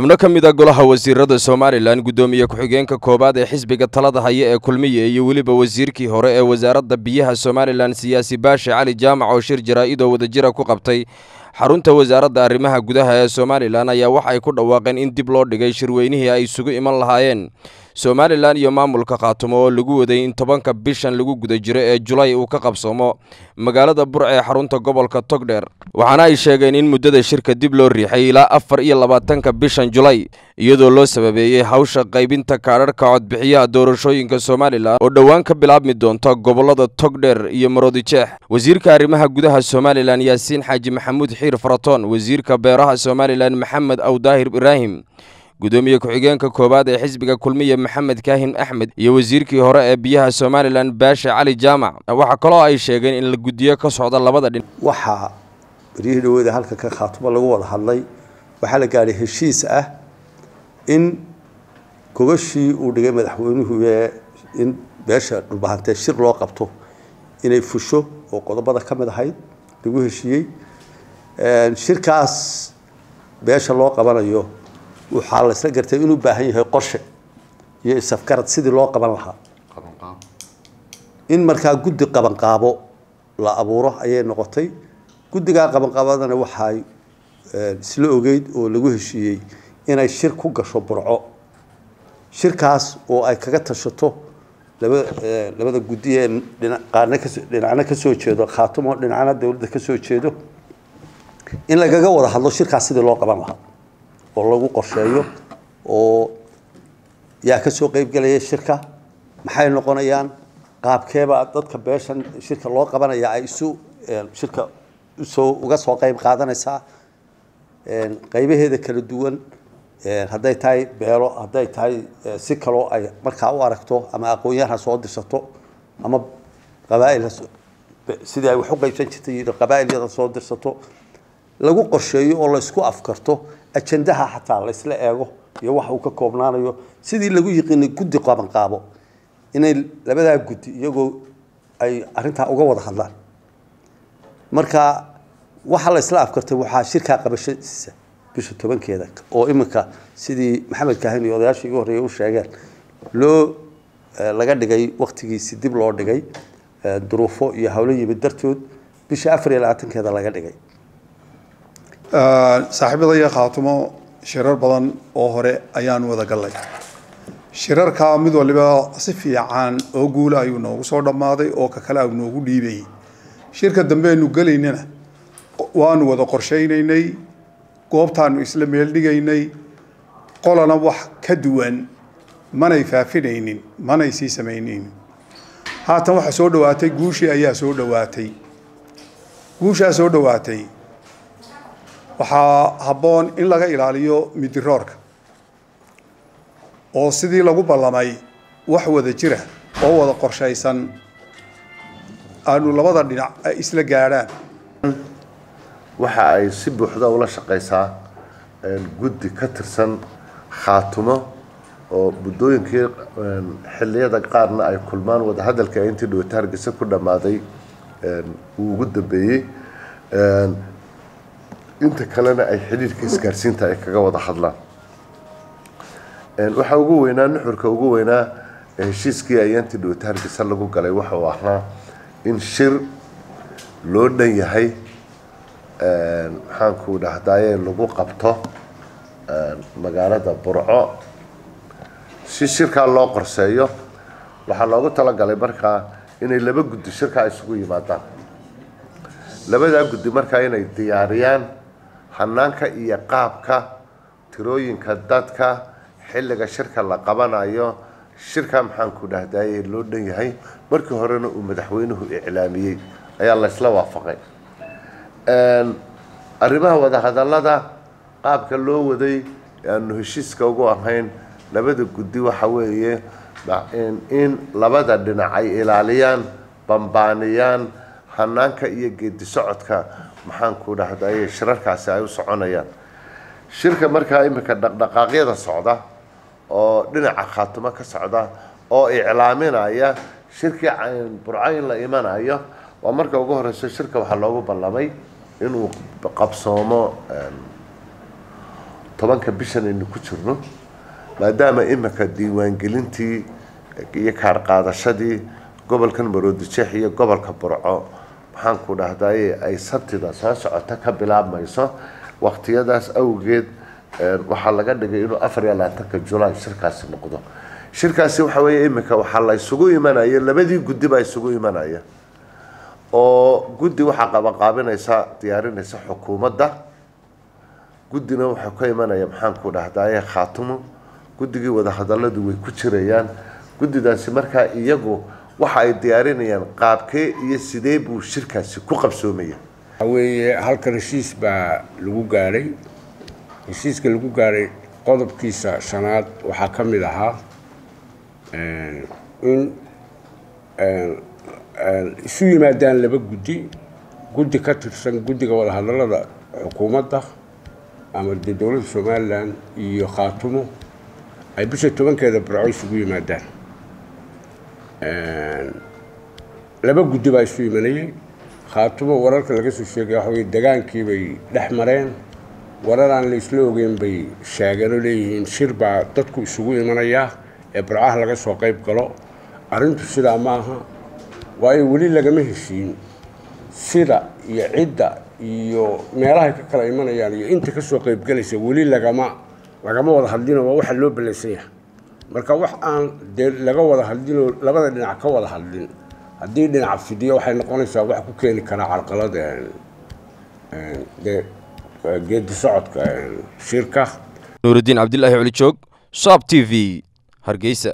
xubno ka mid a golaha wasiirada somalilan guddoomiye ku-xigeenka koowaad ee xisbiga talada haya ee kulmiye iyo weliba wasiirkii hore ee wasaaradda biyaha somalilan siyaasi baashe cali jaamac oo shir jaraa-idoo wadajira ku qabtay xarunta wasaaradda arrimaha gudaha ee somalilan ayaa waxa ay ku dhawaaqeen in dib loo dhigay shirweynihii ay isugu iman lahaayeen somalilan iyo maamulka khaatumo oo lagu waday in tobanka bishan lagu guda jiro ee julay uu ka qabsoomo magaalada burc ee xarunta gobolka togdheer waxaana ay sheegeen in muddada shirka dib loo riixay ilaa afar iyo labaatanka bishan julay iyadoo loo sababeeyey hawsha qaybinta kaadharhka codbixiyaha doorashooyinka somalilan oo dhowaan ka bilaabmi doonta gobollada togdheer iyo maroodijeex wasiirka arrimaha gudaha somalilan yaasiin xaaji maxamuud xiir faratoon wasiirka beeraha somalilan maxamed awdaahir ibraahim guddoomiye ku-xigeenka koowaad ee xisbiga kulmiye maxamed kaahin axmed iyo wasiirkii hore ee biyaha somalilan baashe cali jaamac waxaa kaloo ay sheegeen in la guddiyo ka socda labada dhin waxaa beryihii dhaweeda halka ka khaatumo lagu wada hadlay waxaa la gaadhay heshiis ah in gogashii uu dhigay madaxweynuhu ee in beesha dhulbahantee shir loo qabto inay fusho oo qodobada ka mid ahayd lagu heshiiyey shirkaas beesha loo qabanayo waxaa la isla gartay inuu baahan yahay qorshe iyo isafgarad sidii loo qaban lahaa in markaa guddi qabanqaabo la abuuro ayay noqotay guddigaa qabanqaabadana waxay isla ogeyd oo lagu heshiiyey inay shir ku gasho burco shirkaas oo ay kaga tashato laba labada guddi ee qaarna kaso dhinacna kasoo jeedo khaatumo dhinacna dowladda kasoo jeedo in lagaga wada hadlo shirkaas sidii loo qaban lahaa oo lagu qorsheeyo oo yaa ka soo qeybgelaya shirka maxay noqonayaan qaabkeeba dadka beeshan shirka loo qabanaya ay isu shirka usoo uga soo qeyb qaadanaysaa qeybaheeda kala duwan hadday tahay beelo hadday tahay si kaloo ay markaa u aragto ama aqoon-yahan ha soo dirsato ama qabaail sidii ay wax u qeybsan jirtay qabaa'ilyada soo dirsato lagu qorsheeyo oo laysku afkarto ajandaha xataa laysla eego iyo waxa uu ka koobnaanayo sidii lagu yiqiinay guddi qabanqaabo inay labadaa guddi iyagoo ay arintaa uga wada hadlaan marka waxa la isla afkartay waxaa shirkaa qabashadiisa bisha tobankeeda oo iminka sidii maxamed kaahin iyo odayaashii igu horreeyay u sheegeen loo laga dhigay waktigiisi dib loo dhigay duruufo iyo hawlo yimid dartood bisha afar iyo labaatankeeda laga dhigay saaxiibadaya khaatumo shirar badan oo hore ayaan wada gallay shirarkaa mid waliba si fiican oo guula ayuu noogu soo dhammaaday oo ka kale au noogu dhiibayay shirka dambe aynu gelaynana waanu wada qorshaynaynay goobtaanu isla meel dhigaynay qolana wax ka duwan manay faafinaynin manay sii samaynaynin haatan waxaa soo dhawaatay guushii ayaa soo dhawaatay guushaa soo dhawaatay waxaa habboon in laga ilaaliyo midiroorka oo sidii lagu ballamay wax wada jira oo wada qorshaysan aanu labada dhinac ay isla gaadhaan waxa ay si buuxda ula shaqaysaa guddi ka tirsan khaatumo oo muddooyinkii xilliyada qaarna ay kulmaan wadahadalka intii dhowata hargeysa ku dhammaaday uu ugu dambeeyey inta kalena ay xidhiirka isgaarsiinta ay kaga wada hadlaan waxaa ugu weynaa nuxurka ugu weynaa heshiiskii ayaantii dhowata hargeysa lagu galay waxa uu ahaa in shir loo dhan yahay maxaanku dhahdaye lagu qabto magaalada burco si shirkaa loo qorseeyo waxaa loogu talagalay markaa inay laba guddi shirkaa isugu yimaadaan labadaa guddi markaa inay diyaariyaan hanaanka iyo qaabka tirooyinka dadka xilliga shirka la qabanayo shirka maxaanku dhahdaye loo dhan yahay markii horena uu madaxweynuhu iclaamiyey ayaa laysla waafaqay arrimaha wadahadallada qaabka loo waday aanu heshiiska ugu ahayn labada guddi waxa weeye in labada dhinac ay ilaaliyaan bambaaniyaan hanaanka iyo geedi socodka maxaanku dhahdaye shirarkaasi ay u soconayaan shirka markaa iminka dhaqdhaqaaqyada socda oo dhinaca khaatumo ka socda oo iclaaminaya shirkii burcayn la imanayo waa marka ugu horeyso shirka waxaa loogu ballamay inuu qabsoomo tobanka bishan aynu ku jirno maadaama imika diiwaangelintii iyo kaar qaadashadii gobolkan maroodijeex iyo gobolka burco maxaanku dhahdaye ay sabtida soo socota ka bilaabmayso waqtiyadaas awgeed waxaa laga dhigay inuu afar iyo labaatanka julaay shirkaasi noqdo shirkaasi waxa weeye imika waxaa la isugu imanaya labadii guddi baa isugu imanaya oo guddi waxaa qabanqaabinaysa diyaarinaysa xukuumadda guddina waxaa ka imanaya maxaanku dhahdaye khaatumo guddigii wadahadaladu way ku jirayaan guddidaasi markaa iyagu waxa ay diyaarinayaan qaabkee iyo sidee buu shirkaasi ku qabsoomaya weeye halkan heshiis baa lagu gaadhay heshiiska lagu gaadhay qodobkiisa shanaad waxaa ka mid ahaa in isu yimaadaan laba guddi guddi ka tirsan guddiga wadahadallada xukuumadda ama dee dowladda somalilan iyo khaatumo ay bisha tobankeeda burco isugu yimaadaan laba guddi baa isu imanayay khaatumo wararka laga soo sheegay waxa weye degaankii bay dhex mareen warar aan la isla ogeyn bay sheegeen oo leeyihiin shir baa dadku isugu imanayaa ee burcaha laga soo qayb galo arrintu sidaa ma aha waayo weli lagama heshiin sida iyo cidda iyo meelahay ka kala imanayaan iyo inta kasoo qaybgalaysa weli lagama lagama wada hadlino waa waxa loo ballansan yahay marka wax aan dee laga wada hadlinoo labada dhinac ka wada hadlin haddii dhinac fidiyo waxay noqonaysaa wax ku keeni karaa carqalada dee geedi socodka shirka nuurudiin cabdilaahi colijoog saab t v hargeysa